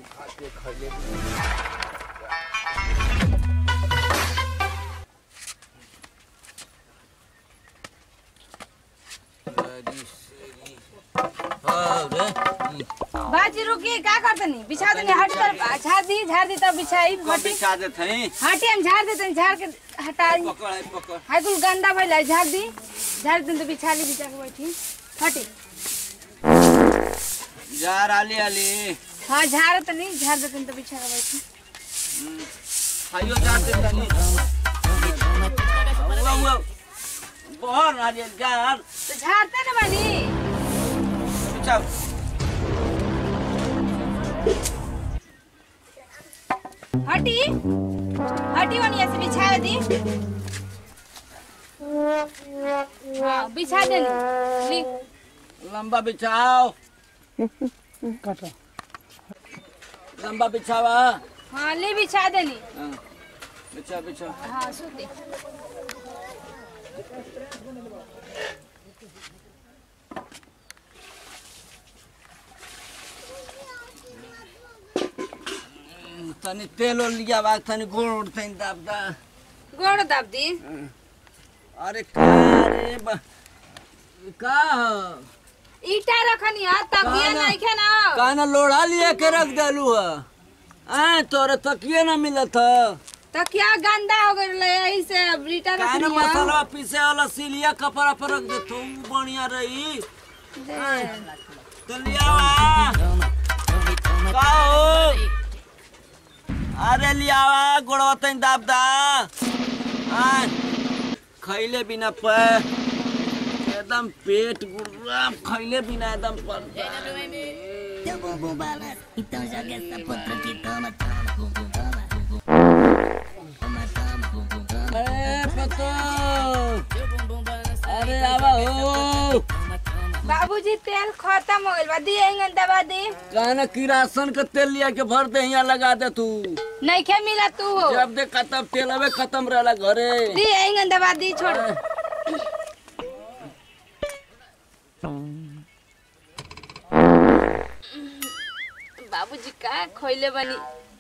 खाते खैले बाजी रुकी का करतनी बिछा देनी हट कर झाड़ दी झाड़ दी तब बिछाई हटी बिछा देत हई हटी हम झाड़ देते झाड़ के हटाई पकड़ है पकड़ हाय कुल गंदा भइला झाड़ दी झाड़ दिन तो बिछा ली बिछा के बैठी हटी जा राली आली हाँ झाड़ तनी झाड़ देते तो बिछा के बैठी खाइयो जा दे तनी हुआ हुआ बहुत नारियल जा तो झाड़ते ना बानी बिछा हटी हटी वनी ऐसे बिछा दी हाँ बिछा देनी ली लंबा बिछाओ लंबा बिछावा हाँ ली बिछा देनी हाँ, बिछा बिछा हाँ सूती तनी तेल ओल लिया बा तनी गोड़ उड़ तनी दाब दा गोड़ दाब दी अरे का रे बा का ह? ईटा रखनी है तकिया ना। नहीं खे ना का ना लोढ़ा लिया के रख देलू ह आ तोरे तकिए ना मिलत ह तकिया गंदा हो गइल यही से अब ईटा का ना रखनी है मसाला पीसे वाला सिलिया कपड़ा पर रख दे तू बढ़िया रही तो लिया वा का हो अरे लिया वा गोड़वा तनी दाब दा आ खैले बिना पे एकदम पेट गुर्राम खैले बिना एकदम पर ए पतो अरे आवा हो बाबूजी तेल खत्म हो गइल बा दी एंगन दबा दी कहना किरासन का तेल लिया के भर दे यहाँ लगा दे तू नहीं खे मिला तू हो जब देखा तब तेल अबे खत्म रहला घरे दी एंगन दबा दी छोड़ बाबूजी का खोइले बनी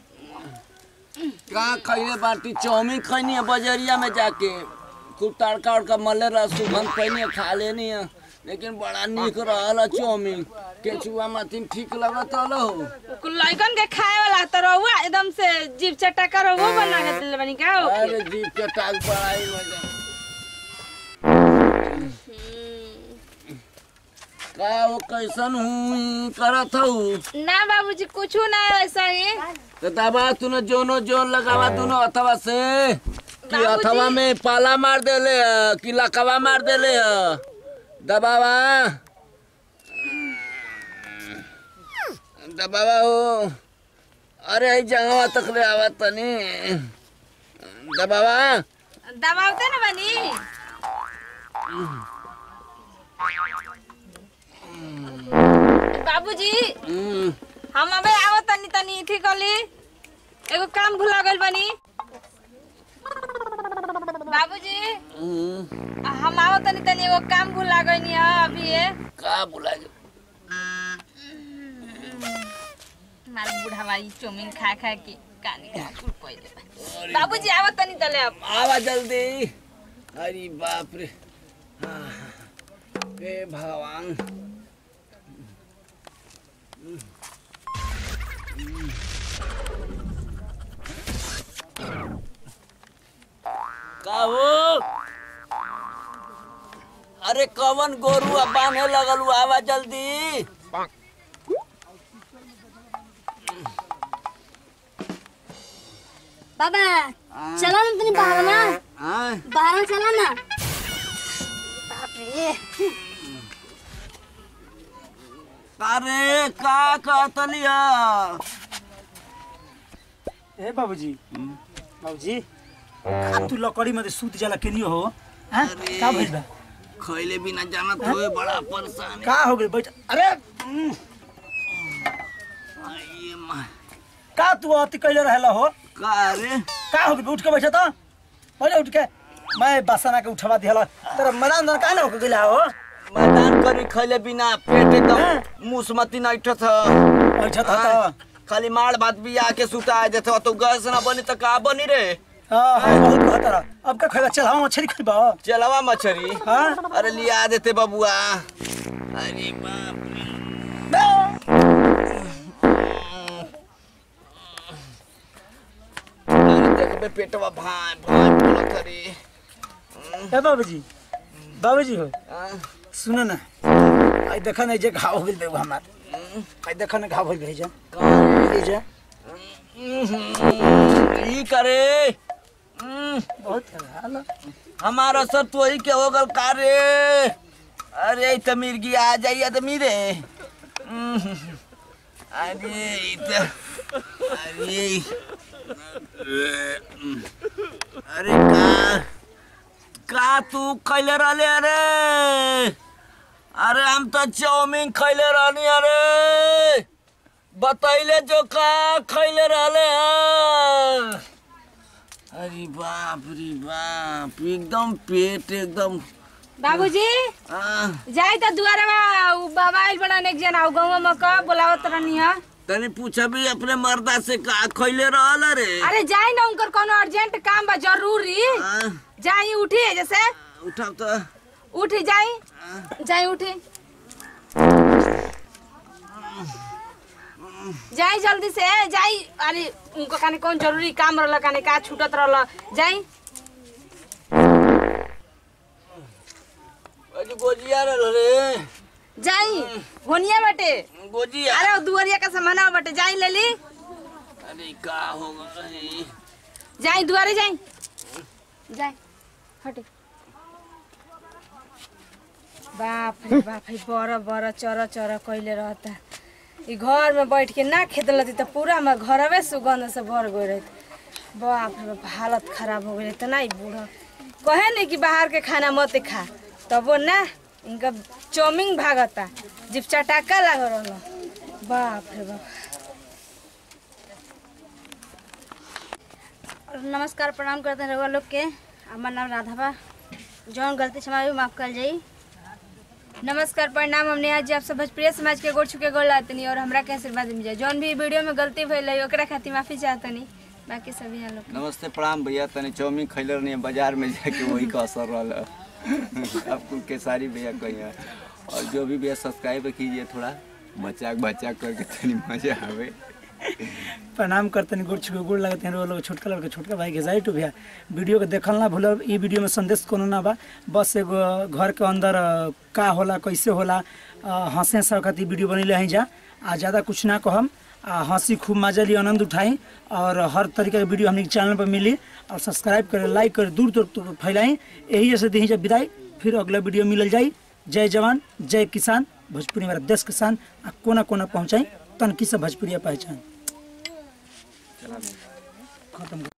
कहाँ खैले बाटी चाउमीन खैनी है बजरिया में जाके खूब तड़का उड़का मले रहा सुगंध पैनी है खा लेनी है लेकिन बड़ा निक रहल है चाउमीन केचुआ माथिन ठीक लगत हलो कुल लइकन के खाए वाला तो रहुआ एकदम से जीभ चटका रहुआ बना के दिले बनी का हो अरे जीप के टाक बड़ाई मजा का वो कैसन हूँ करत हूँ ना बाबूजी कुछ ना ऐसा ही तो दबा तूने जोनो जोन लगावा दोनों अथवा से कि बाबूजी। अथवा में पाला मार देले है कि लकवा मार देले है दबावा दबावा हो अरे जगह तक ले आवा तनी दबावा दबावते ना बनी बाबूजी हम्म, हम अबे आवत तनी तनी ठीक कली एगो काम भुला गइल बनी बाबूजी हम्म, हम आवत तनी तनी एगो काम भुला गइनी है अभी ये का बुला मार बुढ़ावा ई चौमिन खा खा के कानी का कुल पहिले बाबूजी आवत तनी तले अब आवा जल्दी अरे बाप रे हाँ, हे भगवान का हो अरे कवन गोरू अब बांधे लगल हु, आवा जल्दी बाबा चला ना तनी बाहर ना हाँ बाहर चला ना अरे का कहतलिया ए बाबूजी बाबूजी आ तू लकड़ी में सूत जाला केनियो हो हैं अरे। का भइल बा खैले बिना जानत होए बड़ा परेशान का हो गइल बैठ अरे उम, ये माँ का तू अति कइले रहेला हो का रे का हो गइल उठ के बैठ त पहिले उठ के मैं बसना के उठवा दिहला तेरा मैदान दर का ना हो गइला हो मैदान करी खैले बिना पेट एकदम मुसमती नैठ था बैठ त खाली माड़ भात बिया के सुता देते तो गैस ना बनी तो का बनी रे हाँ हाँ बहुत कहता रहा अब का खेगा चल हम मछली खरीबा चलवा मछरी हाँ अरे लिया देते बबुआ अरे बाप रे अरे देखबे पेटवा भाई भाई बोलत रे ए बाबूजी बाबूजी हो हाँ? सुन ना आई देखा नहीं जे घाव हो गेल बेगो हमार आई देखा ना घाव हो गेल जा ये जा ई करे हम्म, बहुत हाल हमारा सर तो ही के हो गल का रे अरे ई त मिर्गी आ जाई आदमी रे हम्म, अरे ई त अरे अरे का का तू खैले रहले अरे अरे हम तो चाउमीन खैले रहनी अरे बतैले जो का खैले रहले हैं अरे बाप रे बाप एकदम पेट एकदम बाबूजी आ, जाई त दुआरे बा उ बाबा आइल बड़ा एक जना उ गाँव में का बोलावत रहनी है तनी पूछा भी अपने मर्दा से का खैले रहल रे अरे जाई ना उनकर कोनो अर्जेंट काम बा जरूरी आ, जाई उठी जैसे उठाओ तो उठी जाई जाई उठी जाई जल्दी से जाई अरे उनको काने कौन जरूरी काम रहला काने का छूटत रहला जाई अरे गोजिया रहल रे जाई होनिया बाटे गोजिया अरे दुआरिया का सामान बाटे जाई ले ली अरे का हो गई जाई दुआरे जाई जाई हटे बाप रे बाप है बड़ा बड़ा चर चर कैले रहता ई घर में बैठ के ना खेत लती तो पूरा में घरवे सुगंध से भर गई रहती बाप रे बाप हालत खराब हो गई इतना ही बूढ़ा कहे नहीं कि बाहर के खाना मत खा तबो ना इनका चौमिंग भागता जिप चटाका लग रहा बाप रे बाप और नमस्कार प्रणाम करते हैं रउआ लोग के हमार नाम राधा बा जौन गलती क्षमा भी माफ कर जाई नमस्कार प्रणाम हमने आज आप सब भोजपुरी समाज के गोड़ छुके गोड़ लातनी और हमरा के आशीर्वाद मिल जाए जौन भी वीडियो में गलती भइल है ओकरा खातिर माफी चाहतनी बाकी सभी यहाँ लोग नमस्ते प्रणाम भैया तनी चाउमीन खैले रहनी बाजार में जाके वही का असर रहल आपको केसारी भैया कहिए और जो भी भैया सब्सक्राइब कीजिए थोड़ा बचाक बचाक करके तनी मजा आवे प्रणाम करते हैं गुड़ छुके गुड़ लगते हैं लोग छोटका लड़का छोटका भाई के जाई टू भैया वीडियो के देखल ना भूलब ई वीडियो में संदेश कोनो ना बा बस एगो घर के अंदर अ, का होला कैसे होला अ, हंसे सब खातिर वीडियो बनेले हैं जा आ ज़्यादा कुछ ना कहम आ हंसी खूब मजा ली आनंद उठाई और हर तरीके के वीडियो हमने चैनल पर मिली और सब्सक्राइब करे लाइक करे दूर दूर तक फैलाई यही जैसे दी जब विदाई फिर अगला वीडियो मिलल जाई जय जवान जय किसान भोजपुरी मेरा देश किसान आ कोना कोना पहुँचाई तनकी से भोजपुरिया पहचान खत्म